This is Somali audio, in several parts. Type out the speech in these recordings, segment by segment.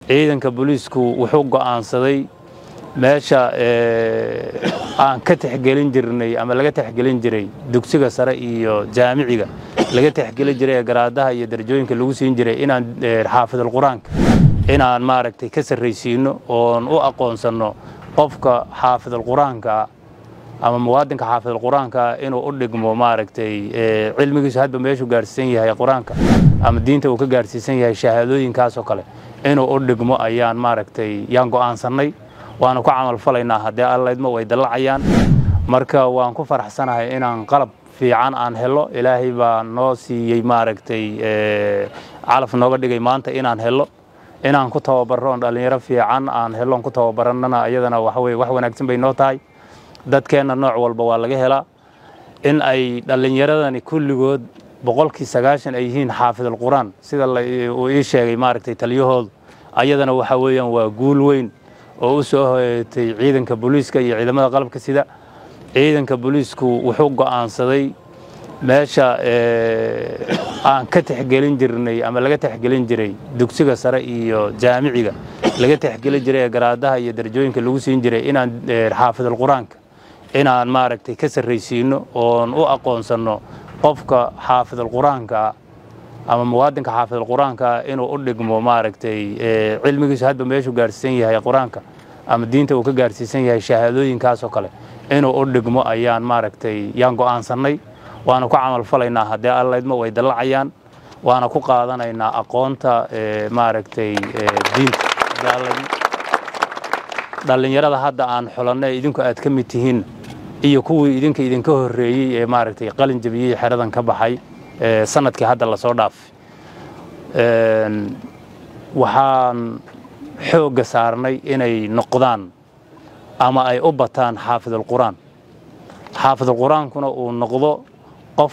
ciidanka booliisku wuxuu go'aansaday meesha aan ka texgelin jirnay ama laga texgelin jiray dugsiga sare iyo jaamiciga laga texgelin jiray ee garaadaha iyo darajooyinka lagu siin jiray inaan xaafidul qur-aanka inaan maaragtay ka sarraysiino oon u aqoonsanno qofka xaafidul qur-aanka ama muwaadinka xaafidul qur-aanka inuu u dhigmo maaragtay cilmigiisu hadba meeshuu gaarsiisan yahay qur-aanka ama diinta uu ka gaarsiisan yahay shahaadooyinkaasoo kale inuu u dhigmo ayaan maaragtay yaan go'aansannay waanu ku camal falaynaa haddee allaydmo way dallacayaan marka waan ku faraxsanahay inaan qalab fiican aan helo ilaahay baa noo siiyey maaragtay calaf nooga dhigay maanta inaan helo inaan ku tababarroon dhallinyaro fiican aan heloon ku tababarannana iyadana waxaweye wax wanaagsan bay noo tahay dadkeenna nooc walba waa laga helaa in ay dhallinyaradani kulligood boqolkii sagaashan ay yihiin xaafidul qur-aan sida uu ii sheegay maaragtay taliyahoodu ayadana waxa weeyaan waa guul weyn oo u soo hoyatay ciidanka booliiska iyo ciidamada qalabka sida ciidanka booliisku wuxuu go'aansaday meesha aan ka texgelin jirnay ama laga texgelin jiray dugsiga sare iyo jaamiciga laga texgelin jiray ee garaadaha iyo darajooyinka lagu siin jiray inaan xaafidul qur-aanka inaan maaragtay ka sarraysiino oon u aqoonsanno qofka xaafidul qur-aanka ama muwaadinka xaafidul qur-aanka inuu u dhigmo maaragtay cilmigiisu hadba meeshuu gaarsiisan yahay qur-aanka ama diinta uu ka gaarsiisan yahay shahaadooyinkaasoo kale inuu u dhigmo ayaan maaragtay yaan go'aansannay waana ku camal falaynaa haddee allaydmo way dallacayaan waana ku qaadanaynaa aqoonta maaragtay diinta dhallinyarada hadda aan xulanno idinku aad ka mid tihiin iyo kuwii idinka idinka horreeyey ee maaragtay qalin jabiyey xeradan ka baxay sanadkii hadda lasoo dhaafay waxaan xoogga saarnay inay noqdaan ama ay u bataan xaafidul qur-aan xaafidul qur-aankuna uu noqdo qof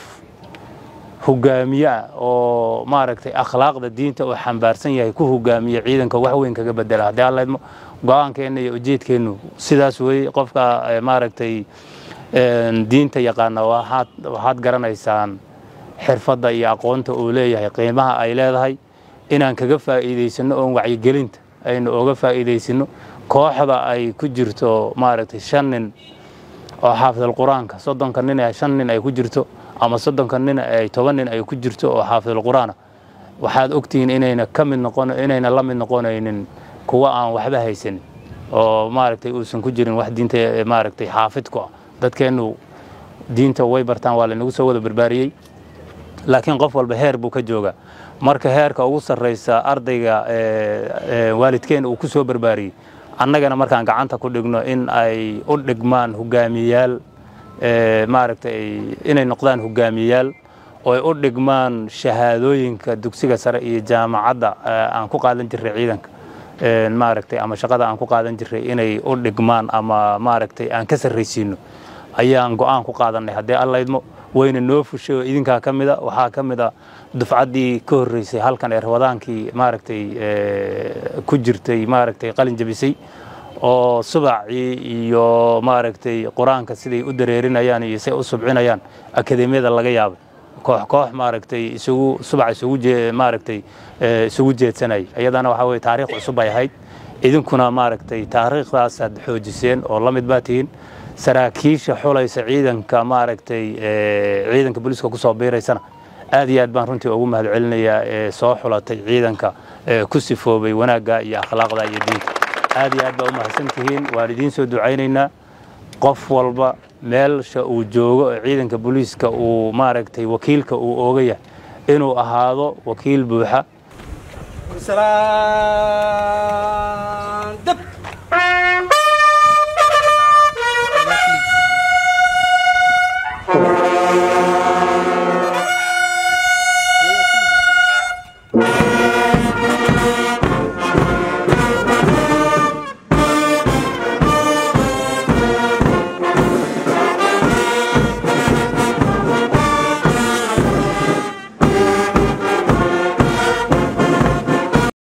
hogaamiye ah oo maaragtay akhlaaqda diinta uu xambaarsan yahay ku hogaamiya ciidanka wax weyn kaga bedela haddii allaydmo go-aankeenna iyo ujeedkeennu sidaas weeye qofka maaragtay diinta yaqaana waxaad garanaysaan xirfadda iyo aqoonta uu leeyahay qiimaha ay leedahay inaan kaga faa'iidaysanno oon wacyigelinta aynu oga faa'iidaysanno kooxda ay ku jirto maaragtay shan nin oo xaafidul qur-aanka soddonka nin ee shan nin ay ku jirto ama soddonka nin ay toban nin ay ku jirto oo xaafidul qur-aana waxaad ogtihiin inayna ka mid noqon inayna la mid noqonaynin kuwa aan waxba haysanin oo maaragtay uusan ku jirin wax diinta maaragtay xaafid ku ah dadkeennu diinta way bartaan waa laynagu soo wada barbaariyey laakiin qof walba heer buu ka joogaa marka heerka ugu sarraysa ardayga waalidkeen uu ku soo barbaariyey annagana markaan gacanta ku dhigno in ay u dhigmaan hogaamiyayaal maaragtay inay noqdaan hogaamiyayaal oo ay u dhigmaan shahaadooyinka dugsiga sare iyo jaamacadda aan ku qaadan jirray ciidanka maaragtay ama shaqada aan ku qaadan jirray inay u dhigmaan ama maaragtay aan ka sarraysiino ayaan go'aan ku qaadannay haddii allaydmo wayna noo fushay oo idinkaa ka mida waxaa ka mid a dufcaddii ka horreysay halkan ee rabadaankii maaragtay ku jirtay maaragtay qalin jabisay oo subacii iyo maaragtay qur-aanka siday u dareerinayaan iyo say u subcinayaan akademiyada laga yaabay koox koox maaragtay isugu subac isugu maaragtay isugu jeedsanayay iyadana waxaa weye taariikh cusub ay ahayd idinkuna maaragtay taariikhdaasaad xoojiseen oo la mid baa tihiin saraakiisha xulaysa ciidanka maaragtay ciidanka booliiska ku soo biiraysana aad iyo aad baan runtii ugu mahad celinayaa ee soo xulatay ciidanka ku sifoobay wanaagga iyo akhlaaqda iyo diinta aad iyo aad baa u mahadsan tihiin waan idiin soo ducaynaynaa qof walba meelsha uu joogo ee ciidanka booliiska uu maaragtay wakiilka uu ooga yahay inuu ahaado wakiil buuxa